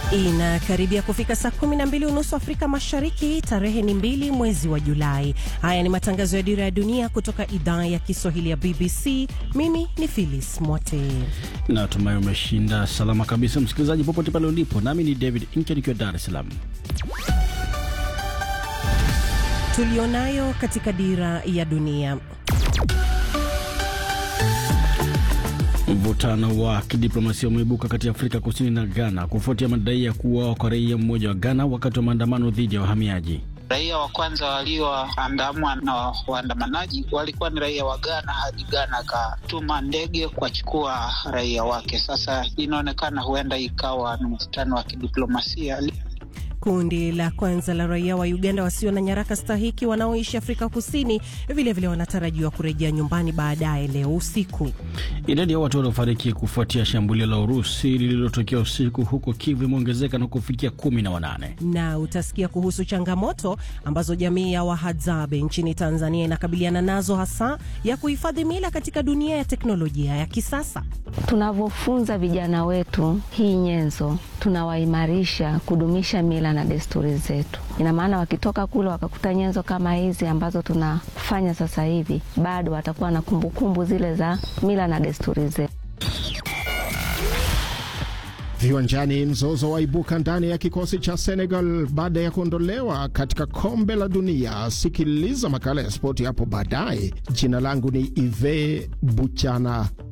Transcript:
Inakaribia kufika saa kumi na mbili unusu Afrika Mashariki. Tarehe ni mbili mwezi wa Julai. Haya ni matangazo ya Dira ya Dunia kutoka idhaa ya Kiswahili ya BBC. Mimi ni Phyllis Mwote. Natumai umeshinda salama kabisa, msikilizaji, popote pale ulipo. Nami ni David Inke nikiwa Dar es Salaam. Tulionayo katika Dira ya Dunia. Mvutano wa kidiplomasia umeibuka kati ya Afrika Kusini na Ghana kufuatia madai ya kuuawa kwa raia mmoja wa Ghana wakati wa maandamano dhidi ya wahamiaji. Raia wa kwanza walioandamwa na waandamanaji walikuwa ni raia wa Ghana, hadi Ghana akatuma ndege kuwachukua raia wake. Sasa inaonekana huenda ikawa ni mvutano wa kidiplomasia. Kundi la kwanza la raia wa Uganda wasio na nyaraka stahiki wanaoishi Afrika Kusini vilevile wanatarajiwa kurejea nyumbani baadaye leo usiku. Idadi ya watu waliofariki kufuatia shambulio la Urusi lililotokea usiku huko Kivu imeongezeka na kufikia kumi na wanane. Na utasikia kuhusu changamoto ambazo jamii ya Wahadzabe nchini Tanzania inakabiliana nazo, hasa ya kuhifadhi mila katika dunia ya teknolojia ya kisasa. Tunavyofunza vijana wetu hii nyenzo, tunawaimarisha kudumisha mila na desturi zetu. Ina maana wakitoka kule wakakuta nyenzo kama hizi ambazo tunafanya sasa hivi, bado watakuwa na kumbukumbu zile za mila na desturi zetu. Viwanjani, mzozo waibuka ndani ya kikosi cha Senegal baada ya kuondolewa katika kombe la dunia. Sikiliza makala ya spoti hapo baadaye. Jina langu ni Ive Buchana.